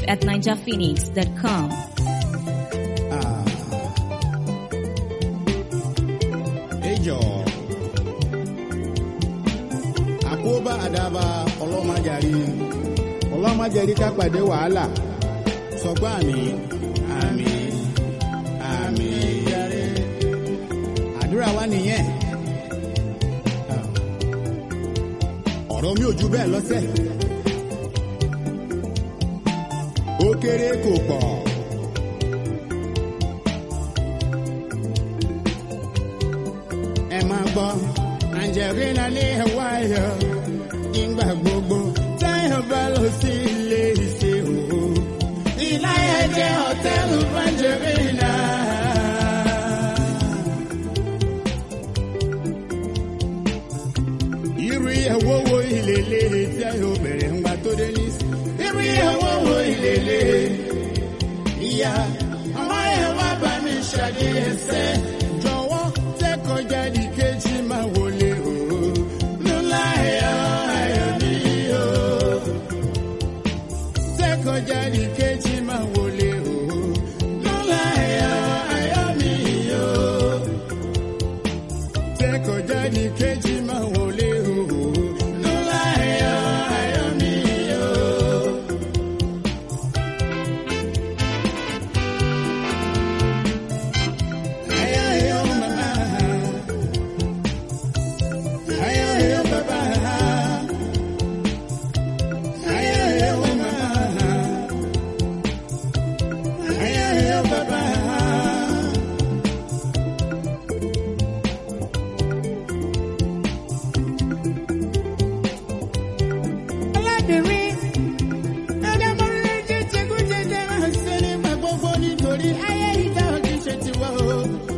at ninjaphoenix.com. Ah. Ejò. Àkóbá àdàbà ọlọ́màjàrí. Ọlọ́màjàrí ká pàdé wàhálà. Sọgbà mi. Àmì. Àmì. Àdúrà wa nìyẹn. Ah. Ọ̀rọ̀ mi ò ju bẹ́ẹ̀ lọ́sẹ̀. Ó kéré kò pọ̀. ẹ máa gbọ́ angelina ní ẹ̀wá ayọ̀ nígbà gbogbo táyọ̀ bá lọ sí ilé ìṣe òwò ìláyà jẹ́ hòtẹ́ẹ̀lì angelina. irú ìyàwó wo ìlélẹ̀ tí a yóò bẹ̀rẹ̀ ńgbà tó dé ní. irú ìyàwó wo ìlélẹ̀ ìyá ọmọ yẹn wá bá mi ṣàdíyẹsẹ jọ̀wọ́ tẹkọjá di kejì máa wọlé o lọlá ẹyọ ayọ̀ mi o tẹkọjá di kejì máa wọlé o lọlá ẹyọ ayọ̀ mi o tẹkọjá di kejì máa wọlé o lọlá ẹyọ ayọ̀ mi o. Ayo, ayo, mama. Ayo, ayo, papa. Ayo, ayo, mama. Ayo, ayo, papa. Alábìnrin, ẹ̀dá mọ́rin jẹ́ jẹ́gúnjẹ́jẹ́ máa ṣe nígbà gbogbo nítorí ayé ìjà òkè ṣe ti wá o.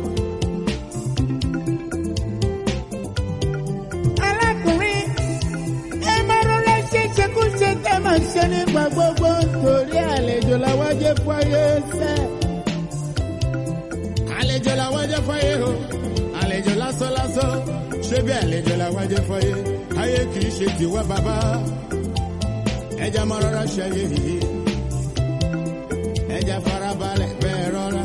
alákùnrin ẹ máa rọra ṣe ṣekúṣe tẹ máa ṣe nígbà gbogbo torí àlejò làwọn jẹ fọyé sẹ. àlejò làwọn jẹ fọyé o àlejò lásán lásán ṣé bí àlejò làwọn jẹ fọyé ayé kì í ṣe tiwa bàbá ẹja máa rọra ṣe ayé yìí ẹja farabalẹ̀ bẹ́ẹ̀ rọra.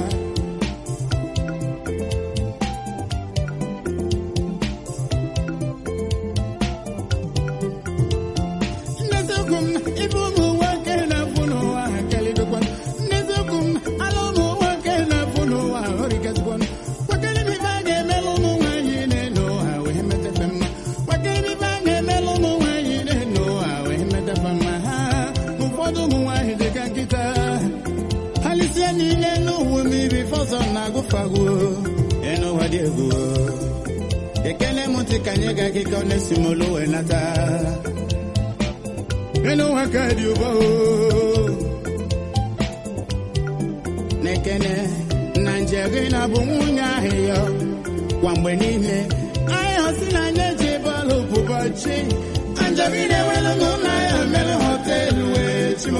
Nezukum ibu mu nwoke na-afụ n'ụwa kelidokwa. Nezukum ala ụmụ nwoke na-afụ n'ụwa orikezikwa. Kwakere m ife a ga-emelụ ụmụ nwaanyị na-eno ụha wee metefe mma. Kwakere m ife a ga-emelụ ụmụ nwaanyị na-eno ụha wee metefe mma. Ha ụfọdụ ụmụ nwaanyị dị ka nkịta. Ha lisie niile n'ụwa mmiri fọsọ na-agụfagwo. Enu ụwa dị egwu. Ekele m ntị ka anyị ga akịka ọ na-esi m olu wee nata. nínú wákàtí ọba o. Nekene Nigeria bụ nwunye ahịa kwa mgbe niile. Ahịa si na nye ji bọọlụ ụbọchị. Angelina ewelu n'ụlọ ahịa mere họteelụ wee chimo.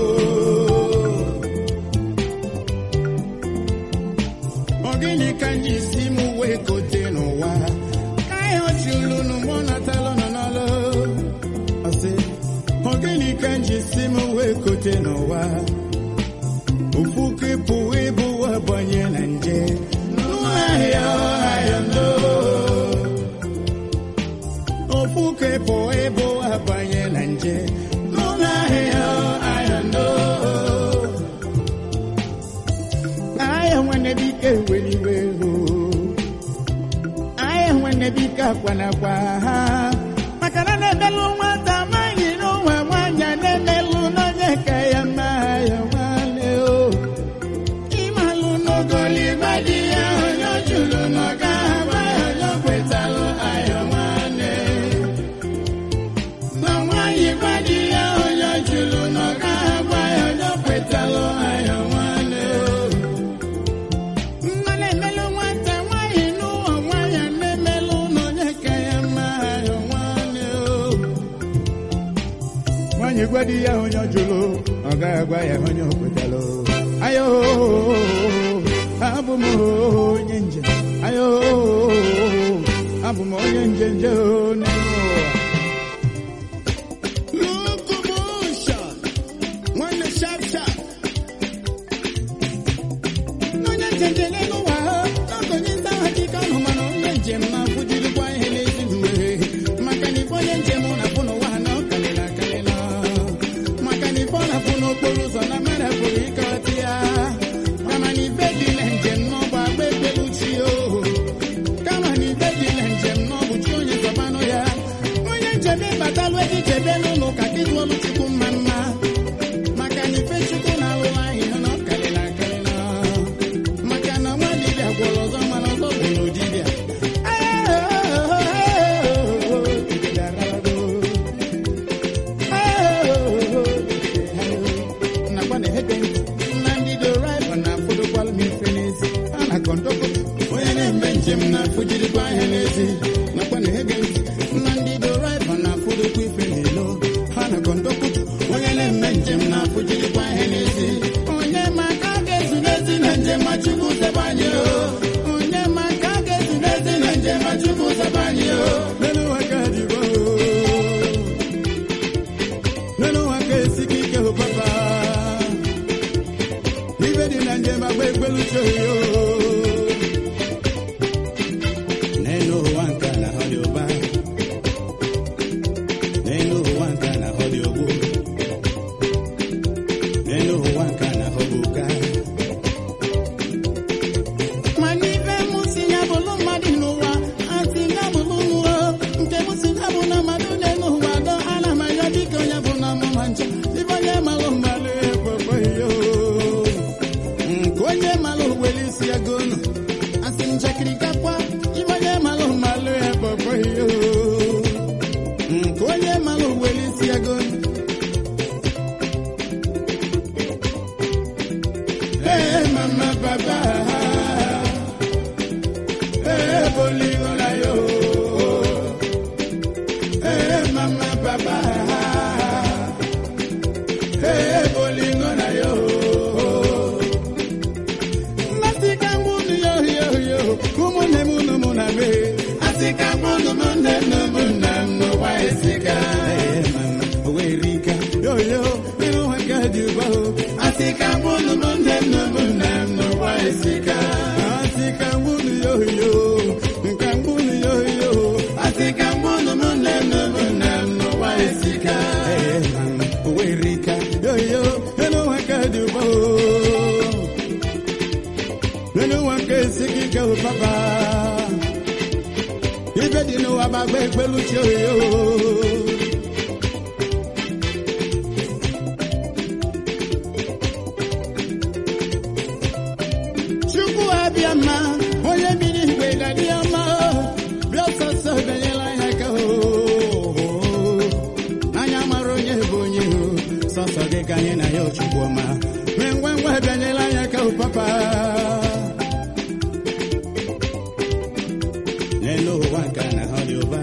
Ọ gịnị ka m ji si m wee kote n'ụwa? Ka ahịa ọchị ulu n'ụgbọ natalụ nọ n'ọlụ. Ọ sị, ọ gịnị ka m ji si m wee kote n'ụwa ofu ka ịpụ ịbụ abanye na nje n'ahịa ahịa ndo ofu ka ịpụ ịbụ abanye na nje n'ahịa ahịa ndo ahịa nwanne bike weliwe o ahịa nwanne bike akwanakwa ha maka na na-emelụ nwata amaghị n'ụwa nwanyị a na-emelụ n'onye ka ya mma ya nwanne o ịmalụ n'ogoligba di ya onye o juru n'ọga agba ya onye o kwetalụ ayọ nwanne na nwanyị gba di ya onye o juru n'ọga agba ya onye o kwetalụ ayọ nwanne o mmanụ emelụ nwata nwanyị n'ụwa nwanyị a na-emelụ n'onye ka ya mma ayọ nwanne o nwanyị gwa di ya onye ọ jụrụ ọ gaghị agwa ya onye o kwetalụ ayo abụ m onye njem ayo abụ m onye njenje n'elu ụwa locomotion nwanne sharp sharp ka mụnụ m nne nne m nna m n'ụwa esika owerika yoyo ịrụ ha ka dị ụba o asị ka mụnụ m nne nne m nna m n'ụwa esika asị ka mụnụ yoyo nka mụnụ yoyo asị ka mụnụ m nne nne m nna m n'ụwa esika owerika yoyo ịrụ ha ka dị ụba o nínú wọn ké sigi kẹwò pápá ibẹ dínú wa bá gbé pẹ̀lú tí ó yó. chukwu abịama onye biri igwe dadi ọma bịa sọsọ bịanyela ya ka o anya mara onye bụ onye o sọsọ gị ka anyị na ya ochukwu ọma mee ngwa ngwa bịanyela ya ka o papa n'elu ụwa nke a na-ahọ dị ụba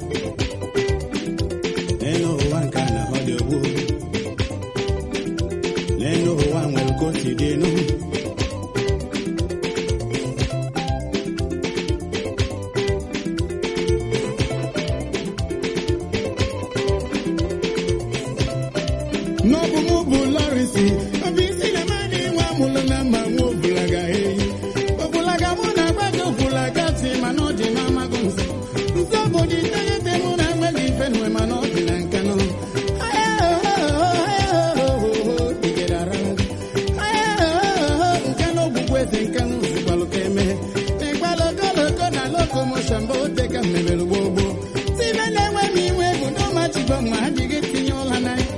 n'elu ụwa nke a na-ahọ dị ogbu n'elu ụwa nwere ka o si dị enu n'ọbụ mụ bụ lọrịsị obi isi na mmadụ nwa mụlụ na mma nwa obulaga eyi obulaga mụ na agbago obulaga si mana ọ dị n'amaghị nso nso bụ dị iteghete mụ na enweghị ife nwe mana ọ dị na nkanụ nke na ogbugbu eze nke na ozigbalụ ka eme ịgbalụ ogologo na lokomoshọn bụ ote ka mmebere gboo gboo tibe na-enwe m iwe bụ n'ọmachigo ma adịghị tinye ụla na ya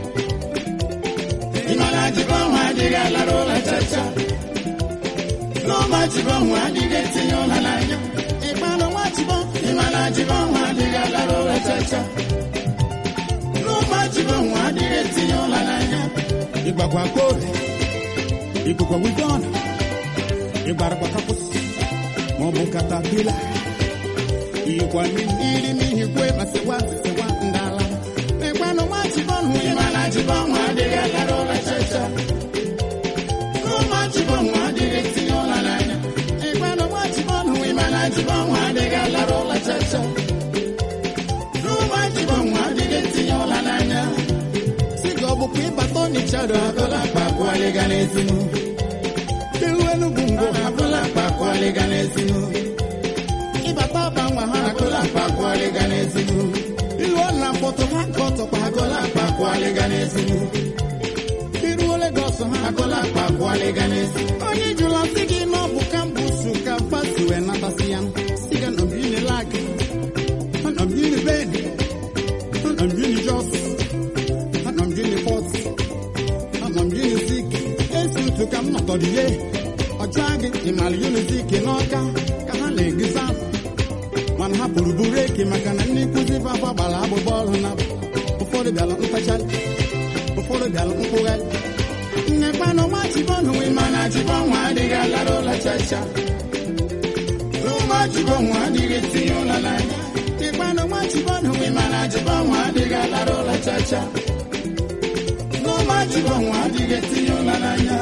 Imana jibonwa adịghị alara ụla chacha n'ụma jibonwa adịghị etinye ụla n'anya ịkpanụ nwa jibon ịmana jibonwa adịghị alara ụla chacha n'ụma jibonwa adịghị etinye ụla n'anya ịgbakwa kore ịgbakwa wigọn ịgbarakwa kapụs maọbụ katapila iyikwa mmiri n'ihi kwe ma sịkwa sịkwa ndala ịkpanụ nwa jibon ịmana jibonwa adịghị alara ụla chacha n'ụma jibonwa adịghị etinye ụla n'anya ịkpanụ nwa jibon ịmana jibonwa adịghị alara ụla chacha n'ụma jibonwa adịghị etinye ụla n'anya si ka ọ bụkwa ịbata ọnịchado agụla akpa akwụghalịga n'ezinu iru enugwu ngwo agụla akpa akwụghalịga n'ezinu ịbata ọba nwa ha agụla akpa akwụghalịga n'ezinu iru ọna mkpọtụ ha nke ọtọkwa agụla akpa akwụghalịga n'ezinu iruo Legọs ha agụla akpa akwụghalịga n'ezinu onye jụrụ sị gị na ọ bụ kampusu ka fasi wee natasị ya si ga nọ bini lag nọ bini ben nọ bini jos nọ bini pọt nọ bini zik esi ntu ka m nọtọdịye ọjọọ gị ịmara unizik n'ọka ka ha na-egiza mana ha pụrụ buru eke maka na ndị nkụzi papa gbara agbụgbọ ọrụ na ụfọdụ bịara mkpachara ụfọdụ bịara mkpụgharị nnekwanụ nwa jibọnụ ịmana jibọnwa adịghị alara ụla chacha n'ụma jibọnwa adịghị etinye ụla n'anya ịkpanụ nwa jibọnụ ịmana jibọnwa adịghị alara ụla chacha n'ụma jibọnwa adịghị etinye ụla n'anya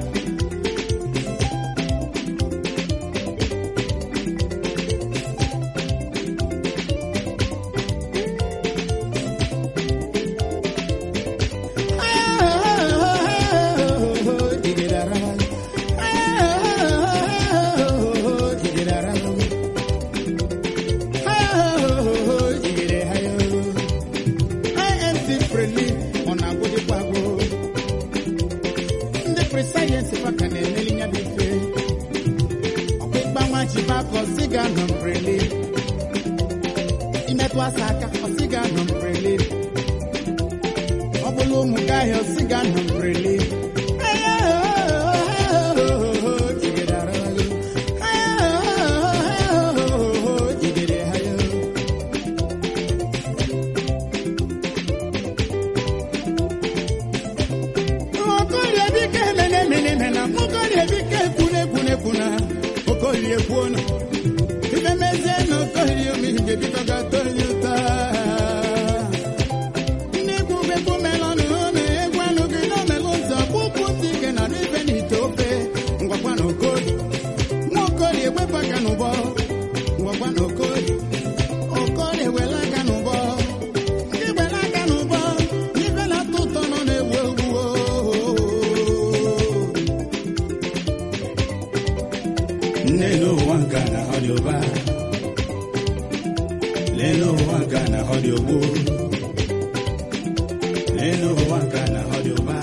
imetụ asa aka ọsịga nọ mbrele ọ bụla ụmụ gị ahịa ọsịga nọ mbrele Okolie kwuona ife mezie na okolie omi ga-ebido gata onye ụta ndị ikwu bekwu melọnụ na egwu anụ gị n'omelụ ụzọ n'elu ụwa nke a na-ahọ dị ogbo n'elu ụwa nke a na-ahọ dị ụba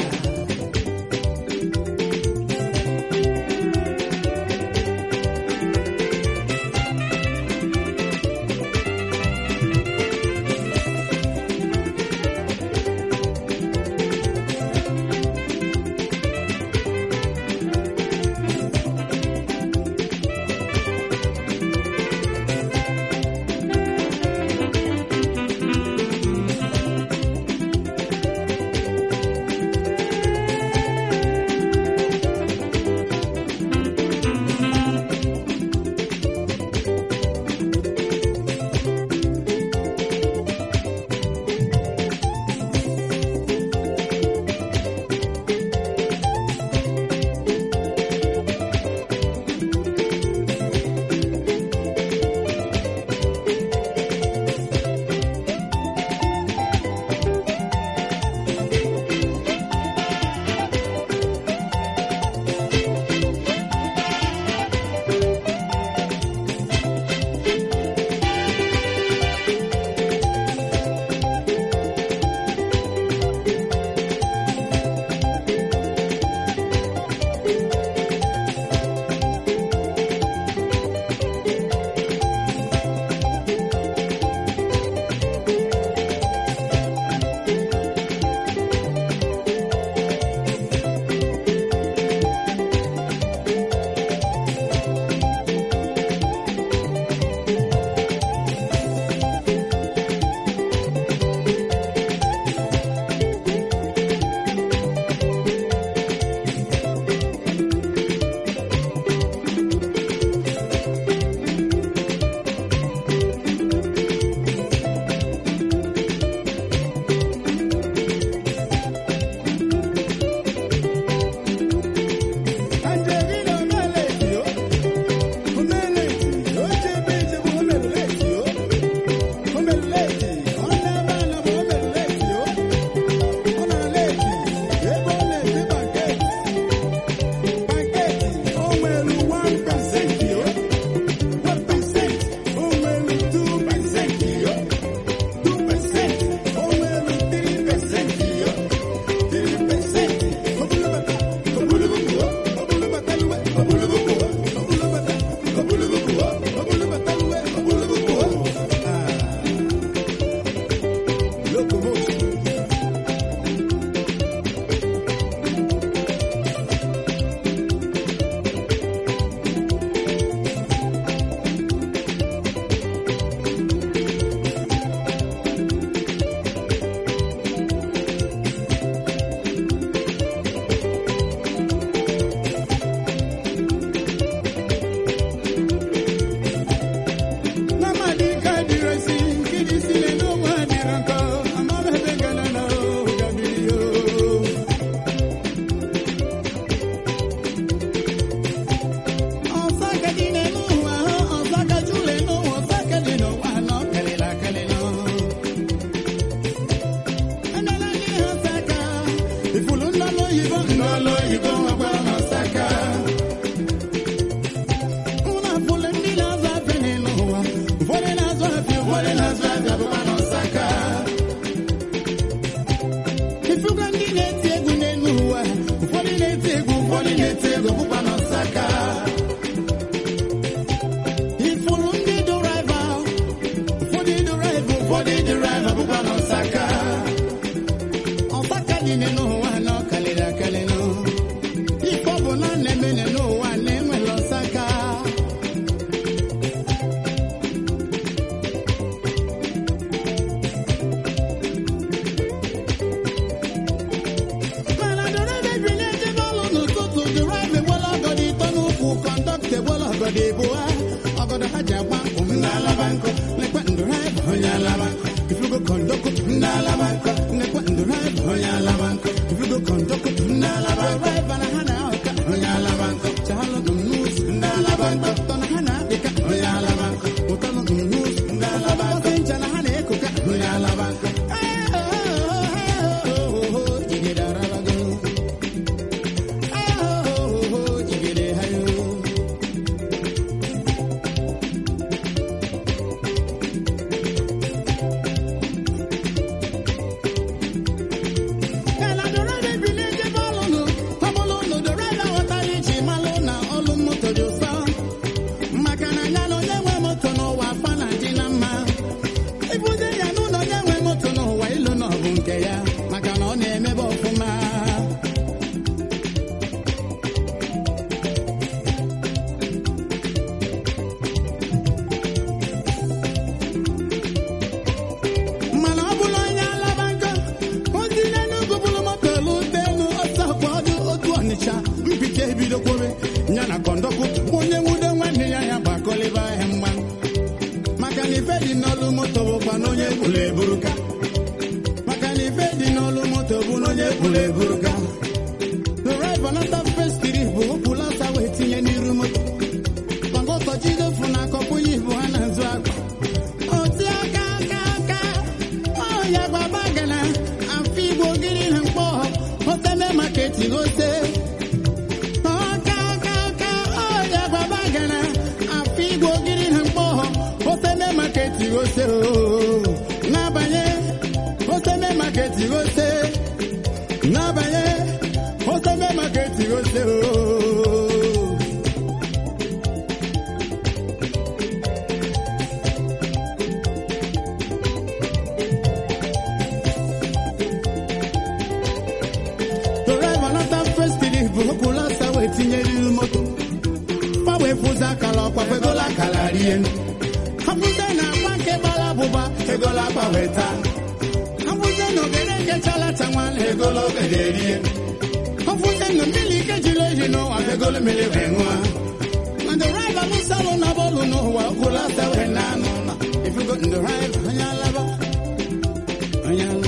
Angelina omeleti o omeleti o chebe chebe omeleti o omeleti ọ na-ebe ala ma omeleti o ọ na-aleti ebe ọ na-esi panketi panketi o nwere 1 pasenti o 1 pasenti o nwere 2 pasenti o 2 pasenti o nwere 3 pasenti o 3 pasenti obulubata obulubukuo obulubataluwe obulubukuo obulubata obulubukuo obulubataluwe obulubukuo ah locomotion Namadi kadirasi kidi sile no wadiranko amara bengala no gabiyo Osaka dine no wa Osaka jule no Osaka dino wa no kelela kelelo Anala ni Osaka Ifulu ndalo yibo ndalo yibo wa Osaka Una pule ndị na-azụ afịa n'elu ụwa ụfọdụ na-azụ afịa ụfọdụ na-azụ afịa bụkwa n'Ọsaka ifuga ndị na-eti egwu n'elu ụwa ụfọdụ na-eti egwu ụfọdụ na-eti egwu bụkwa n'Ọsaka ifuru ndị dụraiva ụfọdụ dụraiva ụfọdụ dụraiva bụkwa n'Ọsaka Ọsaka dị n'elu ụwa na ọ kalịrị akalịnụ ife ọ bụ na na-eme n'elu ụwa na-enwere Ọsaka mana dọrọbe bi na-ejebe ọlụ n'ụtụtụ dụraiva ewela ọgọdọ ịtọ n'ụkwụ kọndọkta ewela ọgọdọ ịbụa ọgọdọ ha ji agba nkwụ ndị alaba nkọ lekwa ndụraiva onye alaba nkọ ifugo kọndọkụ ndị alaba nkọ lekwa ndụraiva onye alaba nkọ ifugo kọndọkụ ndị alaba nkọ dụraiva na ha na-ahụka onye alaba nkọ chalụ n'ụzọ ndị alaba nkọ tọ na ha na-apịka onye alaba nkọ ụtalụ n'ụzọ ndị alaba nkọ ncha na ha na-ekoka onye alaba nkọ jigide arabago jigide hayo moto bụkwa na onye bụla eburuka maka na ife dị n'ọlụ moto bụ na onye bụla eburuka drive anata festiri bụ okpula ọsa wee tinye n'iru moto maka ụtọ jidefu na akọpụ ya ibu ha na-azụ akpa oti aka aka aka ọya gbaba gana afọ igbo gịrị na mkpọ oteme maka etigote ọka aka aka ọya gbaba gana afọ igbo gịrị na mkpọ oteme maka etigote n'abanye oteme maka etigote n'abanye oteme maka etigote Drive anata festiri bụ okpulu ọsa wee tinye n'iru moto gbanwe fụza akara ọkwa egola akara rie hapụze na agba nke gbara abụba egola agbanwe taa hapụze na ogene nke chalata nwana egola ogede rie hapụze na mmiri ike jiri oyi n'ụwa egola mmiri wee ṅụọ na drive alụsalụ na bọọlụ n'ụwa okpulu ọsa wee na anụ ụlọ ifugo drive onye alaba onye alaba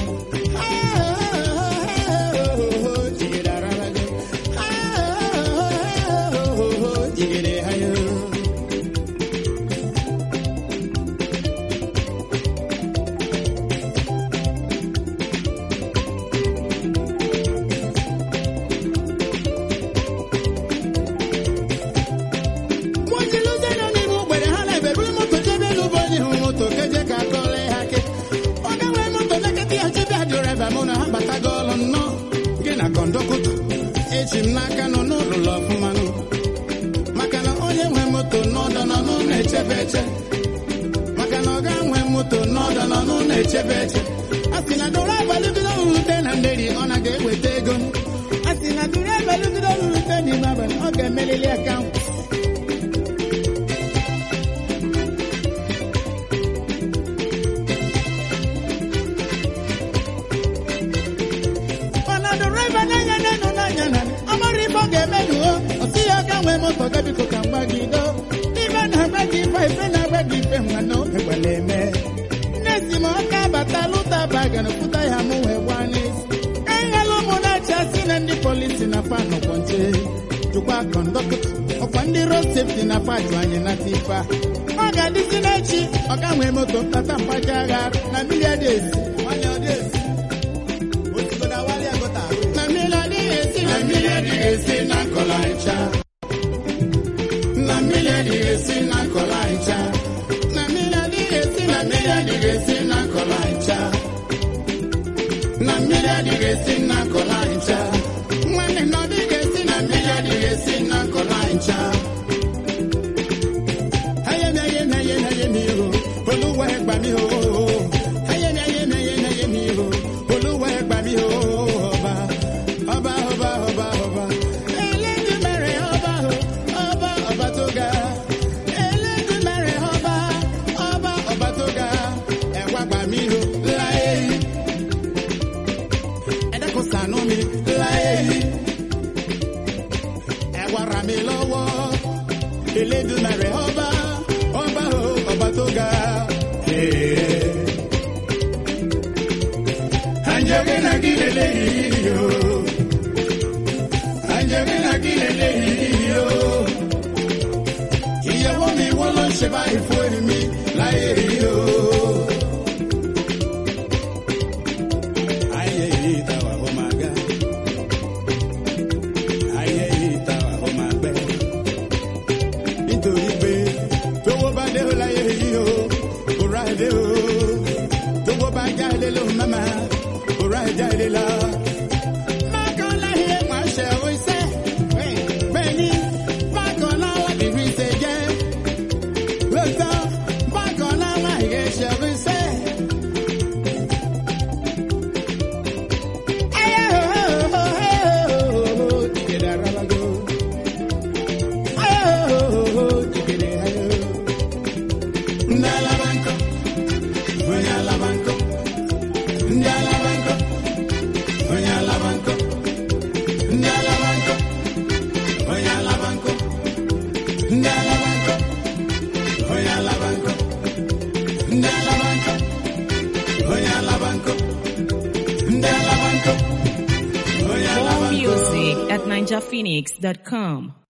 nwajiluze nọ n'ime ogbere ha na-ebe buru moto jebe n'ụbọ onye hụ moto keje ka akọle ha ke ọ ga-nwee moto lekịta ya jebe ha dịreva mụ na ha batago ọlụ nnọọ gị na kọndọkụtọ eji m n'aka nọ n'ụlọ ọfụma nụ maka na onye nwe moto n'ọdọ nọ n'ụlọ echebe eche maka na ọ ga nwe moto n'ọdọ nọ n'ụlọ echebe eche a sị na doro abalịbido rute na nderi ọ na ga-eweta ego a sị na doro abalịbido rute n'ime abalị ọ ga-emelili akaụntụ mana dịrịva n'anya n'enu n'anya na amara ife ọ ga-eme nuo ọsị ya ga nwee moto ga biko ka mgba gị do ife na-agba gị ife ife na-agba gị ife nwa na oge gbara eme nne si m ọka bata lụta bagana pụta ya mụ wee gba n'isi enyela ụmụ na-achị asị na ndị polisi na fa nọkwa nche jụkwa kọndọktọ ọkwa ndị road safety na fa jụ anyị nata ife a ọ ga-adịzi n'echi ọ ga nwee moto ntata mkpaja agha na mmiri adị esi nwanyị ọ dị esi na mmiri adịghị esi na mmiri adịghị esi na nkọla ncha na mmiri adịghị esi na nkọla ncha na mmiri adịghị esi na mmiri adịghị esi na nkọla ncha na mmiri adịghị esi na nkọla ncha nwanne na ọ dịghị esi na mmiri adịghị esi na nkọla ncha ayemi ayemi ayemi ayemi o olúwa ẹ gbà mí o ayemi ayemi ayemi ayemi o olúwa ẹ gbà mí o ọba ọba ọba ọba ọba Elédùmarè ọba o ọba ọba tó ga Elédùmarè ọba ọba ọba tó ga ẹ wá gbà mí o láyé yìí ẹ dákun ṣàánú mi láyé yìí ẹ wá ràn mí lọ́wọ́ Elédùmarè ọba ọba o ọba tó ga. Anjẹ́gẹ́ náà kí lélẹ́yìí o. Anjẹ́gẹ́ náà kí lélẹ́yìí o. Ìyàwó mi wọ́n ló ń ṣe báyìí fún mi láyé yìí o. Ayé yìí ta wà ó máa ga. Ayé yìí ta wà ó máa gbẹ nítorí pé tówó bá dé o láyé yìí o kò rà dé o tówó bá já ilé ló mama kò rà já ilé lọ. Mákan láyé wá ṣe o iṣẹ́ bẹ́ẹ̀ ni mákan láwọn ìlú ìṣe jẹ́ lóòótọ́ mákan láwọn ìyè ṣe o iṣẹ́. Ayé o, ayé o, ìgbéra rárá go. Ndalabanco, NinjaPhoenix.com.